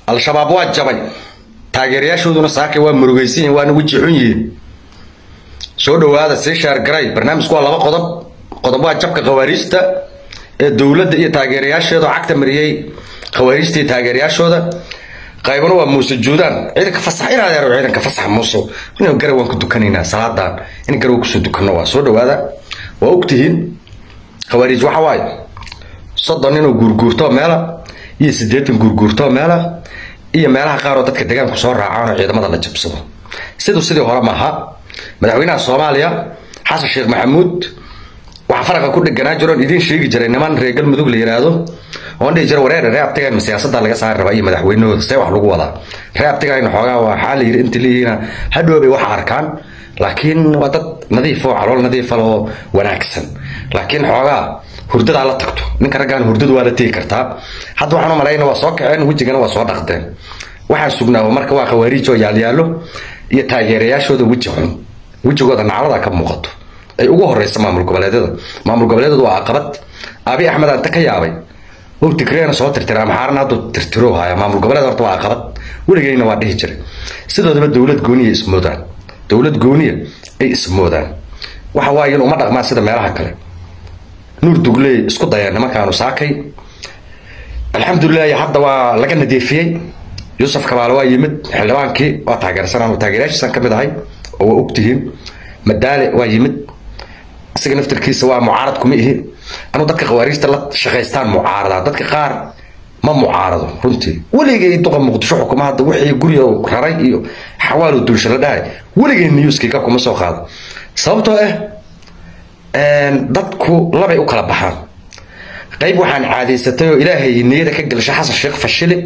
al-shabaab waa jabay taageerayaashooduna saakay waa murugaysan yihin waana weji xun yihiin soo dhowaada sii shaargaray barnaamijku waa laba qodob qodob waa jabka khawaariijta ee dowladda iyo taageerayaasheeda oo cagta mariyey khawaariijta iyo taageerayaashooda qaybna waa muuse juudaan ciidanka fasax in adeero ciidanka fasax muuse in garow waan ku dukanaynaa salaadan in garow kusoo dukanno waa soo dhowaada waa ogtihiin khawaariij waxa waaye soddon inuu guurguurtoo meela iyo siddeetan guurguurtoo meela iyo meelaha qaar oo dadka deegaanku soo raacaan oo ciidamada la jabsado siduu sidii hore maaha madaxweynaha soomaaliya xasan sheekh maxamuud waxaa faraqa ku dheganaa jiroon idiin sheegi jiray niman reer galmudug la yidhaahdo oon dhihi jira wareer ree abtigan siyaasada laga saari rabaa iyo madaxweynahooda see wax lagu wadaa ree abtigan xoogaa waxaa la yidhi inta leeyihiina hadhoobay wax arkaan laakiin waa dad nadiif oo calool nadiifa oo wanaagsan laakiin xoogaa hurdadaa la tagto ninka raggaan hurdadu waa la tegi kartaa hadda waxaan u malayna waa soo kaceen wejigana waa soo dhaqdeen waxaan sugnaaba marka waa khawaariij oo yaalyaalo iyo taageerayaashooda weji xun wejigooda naclada ka muuqato ay ugu horeysa maamul goboleedyada maamul goboleedyadu waa caqabad abi axmed anta ka yaabay oo tigreena soo tirtira maxaarna hadduu tirtiro haya maamul goboleed horta waa caqabad weligeyna waa dhihi jiray sidoodaba dowlad gooniya ismoodaan dowlad gooniya ay ismoodaan waxa waaye in uma dhaqmaan sida meelaha kale nuur dugley isku dayeen nimankaanu saakay alxamdulilahi hadda waa laga nadiifiyey yuusuf kabaale waa yimid xildhibaankii waa taageersanaan taageerayaashiisan ka mid ahay oo waa ogtihiin madaale waa yimid isaga naftarkiisa waa mucaarad kuma ihi anuu dadka khawaariijta la shaqaystaan mucaarada dadka qaar ma mucaarado runtii weligay duqa muqdisho xukuma hadda wixii guriga raray iyo xawaalo dulsha la dhahay weligay newskiga kuma soo qaado sababtoo ah dadku labay u kala baxaan qayb waxaan caadaysatay oo ilaahay niyada ka gelsha xasan sheekh fashili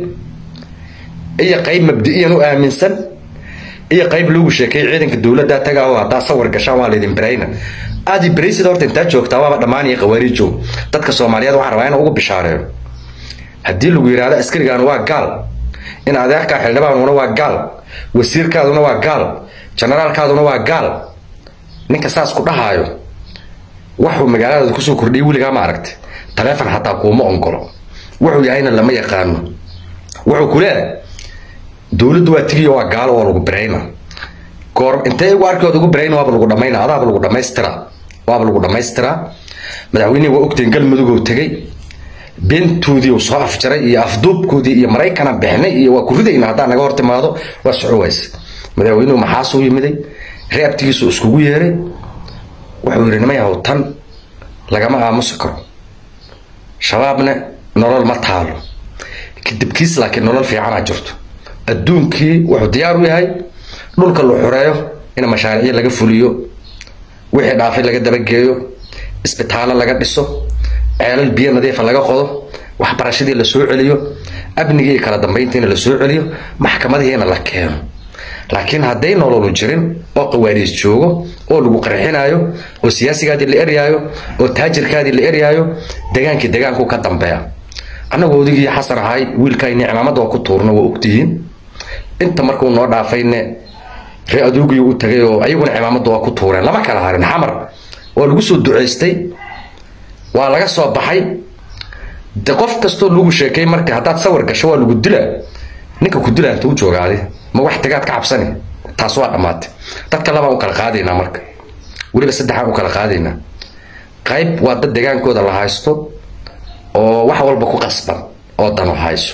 iyo qayb mabdi'iyan u aaminsan iyo qayb loogu sheekay ciidanka dowladda taga oo haddaa sawir gashaan waa laydin barayna aadi baraysida horta intaa joogtaa waaba dhammaanaya khawaariijo dadka soomaaliyeed waxaan rabaa inaan ugu bishaareeyo haddii lagu yidhaahdo askarigaanu waa gaal in adeerkaa xildhibaanuna waa gaal wasiirkaaduna waa gaal generaalkaaduna waa gaal ninka saas ku dhahaayo waxuu magaaladaada kusoo kordhiyay weligaa ma aragtay taleefon xataa kuuma ongolo wuxuu yahayna lama yaqaano wuxuu ku leeyahay dowladdu waa tigiyo waa gaalo waa lagu birayna goor intee igu arkood ugu birayna waaba lagu dhamayna adaaba lagu dhamaystiraa waaba lagu dhamaystiraa madaxweynihii waa ogteen galmudug oo tegey beentoodii uu soo afjaray iyo afduubkoodii iyo maraykana bixnay iyo waa ku ridayna haddaa naga hor timaado waa soco wayse madaxweynuhu maxaasuu yimiday reabtigiisu iskugu yeeray wuxuu yidhi nimayahow tan lagama aamusi karo shabaabna nolol ma taalo kadibkiis laakiin nolol fiicanaa jirto adduunkii wuxuu diyaar u yahay dhulka la xoreeyo in mashaariicyo laga fuliyo wixii dhaafay laga dabageeyo isbitaallo laga dhiso ceelal biyo nadiifa laga qodo waxbarashadii la soo celiyo amnigii iyo kala dambayntiina la soo celiyo maxkamadihiina la keeno laakiin hadday nololu jirin oo qawaariis joogo oo lagu qarxinaayo oo siyaasigaadii la eryaayo oo taajirkaadii la eryaayo degaankii degaanku ka dambeeya annagu odigii xasan ahay wiilkayni cimaamada oo ku tuurno waa ogtihiin inta markuu noo dhaafayne ree adoogii u tagay oo ayaguna cimaamada waa ku tuureen lama kala harin xamar waa lagu soo ducaystay waa laga soo baxay de qof kastoo lagu sheekay marka haddaad sawir gasho waa lagu dilaa ninka ku dilaa inta u joogaade ma wax tagaad ka cabsani taas waa dhammaatay dadka labaan u kala qaadaynaa marka weliba saddexaan u kala qaadaynaa qayb waa dad degaankooda la haysto oo wax walba ku qasban oo dano hayso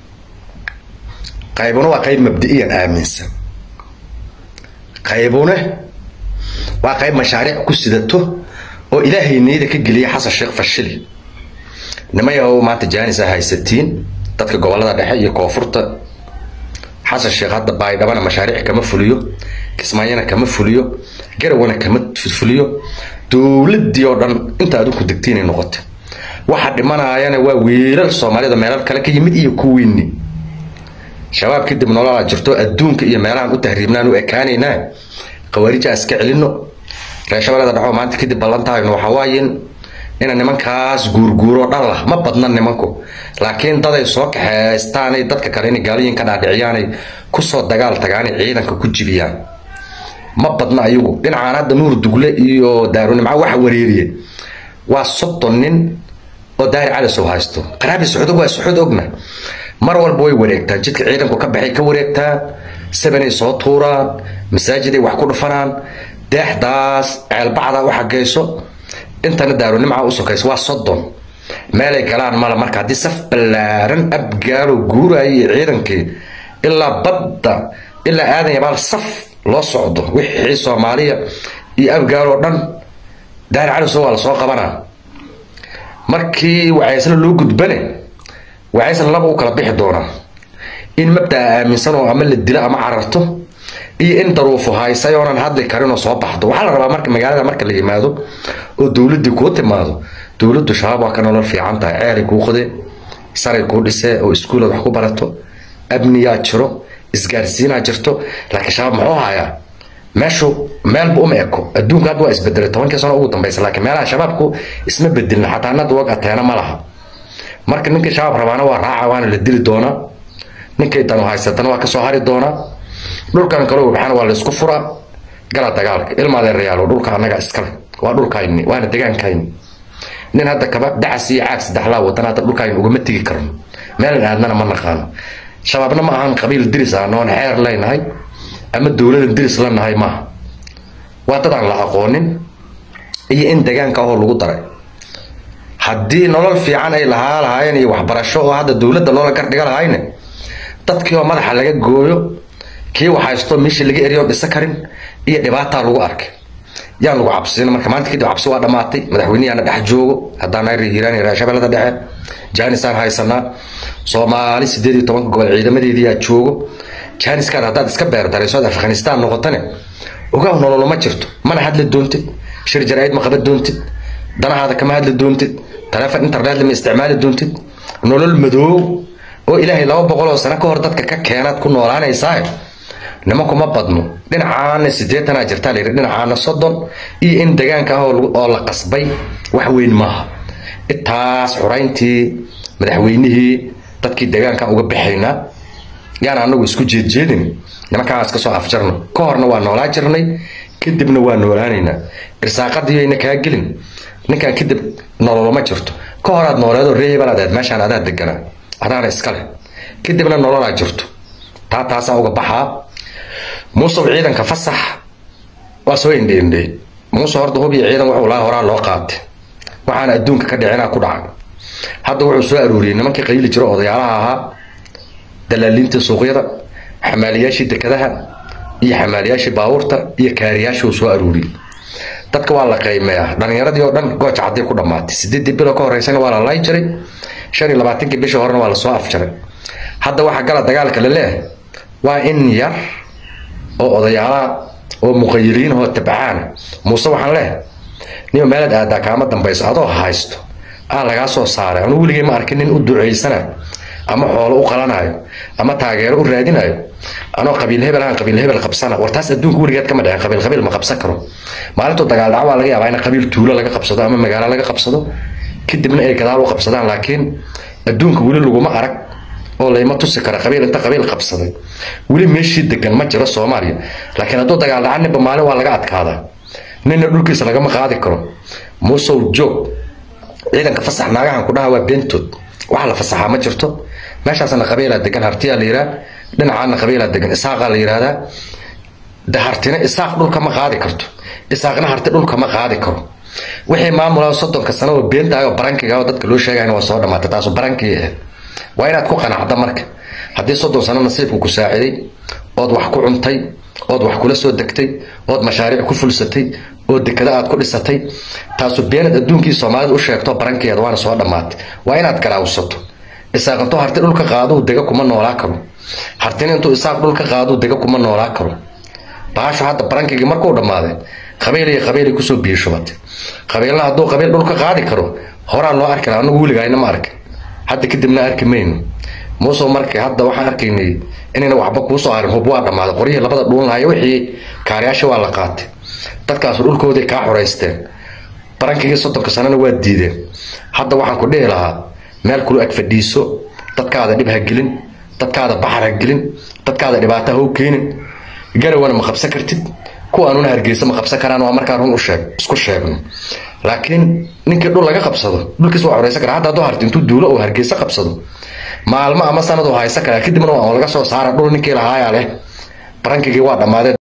qaybuna waa qayb mabdi'iyan aaminsan qaybune waa qayb mashaariic ku sidato oo ilaahay niyada ka geliya xasan sheekh fashili nimayahow maanta jaanis a haysatiin dadka gobolada dhexe iyo koonfurta xasan sheekh hadda baydhabana mashaariic kama fuliyo kismaayana kama fuliyo garawana kama fuliyo dowladii oo dhan inta adinku degtiinay noqotay waxa dhimanaayana waa wiilal soomaalida meelal kale ka yimid iyo kuwiinni shabaab kadib nololaa jirto adduunka iyo meelahan u tahriibnaan u ekaanaynaa khawaarija iska celino reer shabeellada dhexoo maanta kadib ballantahayno waxaa waayin ina nimankaas guurguuro dhan lah ma badna nimanku laakiin daday soo kaxeystaanay dadka kale inay gaaliyin ka dhaadhiciyaanay kusoo dagaal tagaanay ciidanka ku jibiyaan ma badna ayagu dhinacaan hadda nuur dugle iyo daarunimca waxa wareeriye waa soddon nin oo daahir cali soo haysto qaraabi sacuud waa sacuud ogna mar walba way wareegtaan jidka ciidanku ka baxay ka wareegtaan sabanay soo tuuraan masaajiday wax ku dhufanaan deexdaas ceelbacda u xagayso intana daarunimca u sokayso waa soddon meelay galaan male marka haddii saf ballaaran abgaalo guuraya iyo ciidankii ilaa badda ilaa aadan yabaal saf loo socdo wixii soomaaliya iyo abgaaloo dhan daari caliso waa lasoo qabanaa markii wacaysla loo gudbane wacaysla laba u kala bixi doonaa in mabdaa aaminsan oo ama la dilo ama cararto iyo in daruufo haysay oonan hadli karin oo soo baxdo waxaa la rabaa marka magaalada marka la yimaado oo dowladdii kuu timaado dowladdu shabaab waa ka nolol fiican tahay ceelay kuu qode saray kuu dhisee oo iskuulaad wax ku barato amniyaa jiro isgaarsiinaa jirto laakiin shabaab muxuu hayaa meeshu meelba uma eko adduunka hadda waa isbedelay tobankii sano ugu dambaysa laakiin meelaha shabaabku isma bedelin xataa nada wag ateena ma laha marka ninkii shabaab rabaana waa raaca waana la dili doonaa ninkay danu haysatana waa kasoo hari doonaa dhulkan kale waxaana waa laysku furaa gala dagaalka ilmaadeerayaalo dhulka annaga iskale waa dhulkayni waana degaankayni nin hadda kaba dacas iyo caag saddexlaa wadan hadda dhulkayni ugama tegi karno meelan aadnana ma naqaano shabaabna ma ahan qabiil diris ah noon xeer leynahay ama dowladan diris la nahay maaha waa dad aan la aqoonin iyo in degaanka ahoo lagu daray haddii nolol fiican ay lahaa lahaayeen iyo waxbarasho oo hadda dowladda loola gardhiga lahayne dadkii oo madaxa laga gooyo kii waxhaysto meeshii laga eriyo dhisa karin iyo dhibaataa lagu arkay yaan lagu cabsin marka maanta kadib cabsi waa dhammaatay madaxweyneyaana dhex joogo haddaan reer hiiraan iyo shabeellada dhexe jaanisaan haysanaa soomaali sideed iyo tobanka gobol ciidamadeediyaa joogo jaaniskaan haddaad iska beerdarayso ad afghanistaan noqotane ogaaw nololo ma jirto mana hadli doontid shir jaraa'id ma qaban doontid danahaada kama hadli doontid taleefon internet ma isticmaali doontid nolol madoow oo ilaahay laba boqol oo sano ka hor dadka ka keenaad ku noolaanaysaa nimankuma badno dhinacaana sideetanaa jirtaa la yidhi dhinacaana soddon iyo in degaanka ah oo la qasbay wax weyn maaha intaas xurayntii madaxweynihii dadkii degaanka uga baxaynaa yaan anagu isku jeedjeedin nimankaan iska soo afjarno ka horna waa noolaa jirnay kadibna waa noolaanaynaa irsaaqadii ayna kaa gelin ninkan kadib nololoma jirto ka horaad nooleedoo reehibanaad aad meeshaan adaa deganaa adaana iskale kadibna nololaa jirto taa taasaa uga baxaa muusow ciidanka fasax waa soo indheindhey muuse horta hub iyo ciidan wuxuu lahaa horaa loo qaatay waxaana adduunka ka dhicinaa ku dhacay hadda wuxuu soo aruuriyey nimankii qayli jiro odayaalaha ahaa dalaaliintii suuqyada xamaaliyaashii dekadaha iyo xamaaliyaashii baabuurta iyo kaariyaashii uu soo aruuriyey dadka waa la qiimeeyaa dhalinyaradii oo dhan gooja cadday ku dhammaatay sideedii bilo ka horeysana waa la lay jiray shan iyo labaatankii bishii horena waa lasoo afjaray hadda waxaa gala dagaalka la leeyahay waa in yar oo odayaalaha oo muqayiliin oo tabcaana muuse waxaan leeyahay nima meelaad aadaa kaama dambayso adoo haysto aa lagaa soo saaray anu weligay ma arkin nin u ducaysanayo ama xoolo u qalanayo ama taageero u raadinayo anoo qabiil hebel aan qabiil hebel qabsana war taas adduunka weligeed kama dhicin qabiil qabiil ma qabsan karo maalintuu dagaal dhaca waa laga yaabaa in qabiil tuulo laga qabsado ama magaalo laga qabsado kadibna ay gadaal u qabsadaan laakiin adduunka weli laguma arag oo layma tusi kara qabiil inta qabiil qabsaday weli meeshii degan ma jiro soomaaliya laakiin hadduu dagaal dhaca ninba maalin waa laga adkaadaa ninna dhulkiisa lagama qaadi karo muusow joog ciidanka fasax naagahan ku dhaha waa beentood waxa la fasaxaa ma jirto meeshaasna qabiilaa degan hartiyaa la yidhaha dhinacaana qabiilaa degan isaaqaa la yidhahdaa de hartina isaaq dhulka ma qaadi karto isaaqna harti dhulka ma qaadi karo wixii maamulaa soddonka sano oo beentahay oo barankiga oo dadka loo sheegayna waa soo dhamaatay taasu barankii ahayd waa inaad ku qanacda marka haddii soddon sano nasiibku ku saaciday ood wax ku cuntay ood wax kula soo degtay ood mashaariic ku fulsatay oo dekada aad ku dhisatay taasu beenad adduunkii soomaalida u sheegto barankeeda waana soo dhammaatay waa inaad garaawsato isaaq intuu harti dhulka qaaduu dega kuma noolaa karo hartina intuu isaaq dhulka qaaduu dega kuma noolaa karo baashu hadda barankigii markuu dhammaaday qabiil iyo qabiilay kusoo biyashubatay qabiilna hadduu qabiil dhulka qaadi karo horaa loo arki laha anagu weligayna ma arkin hadda kadibna arki mayno muusoo marka hadda waxaan arkaynay inayna waxba kuusoo harin hub waa dhammaaday qoryihii labada dhuun lahayo wixii kaariyaasha waa la qaatay dadkaasu dhulkoodii kaa xoraysteen barankigii soddonka sanana waa diideen hadda waxaan ku dhihi lahaa meel kulu ag fadhiiso dadkaada dhib ha gelin dadkaada baxar ha gelin dadkaada dhibaato ha u keenin garawana ma qabsan kartid kuwaanuna hargeysa ma qabsan karaan waa markaa run u sheeg isku sheegno laakiin ninkii dhul laga qabsado dhulkiis waa xoreysan kara hadda hadduu harti intuu duulo oo hargeysa qabsado maalmo ama sanad oo haysa kale kadibna waa laga soo saara dhul ninkii lahaayaa leh barankigii waa dhammaadeen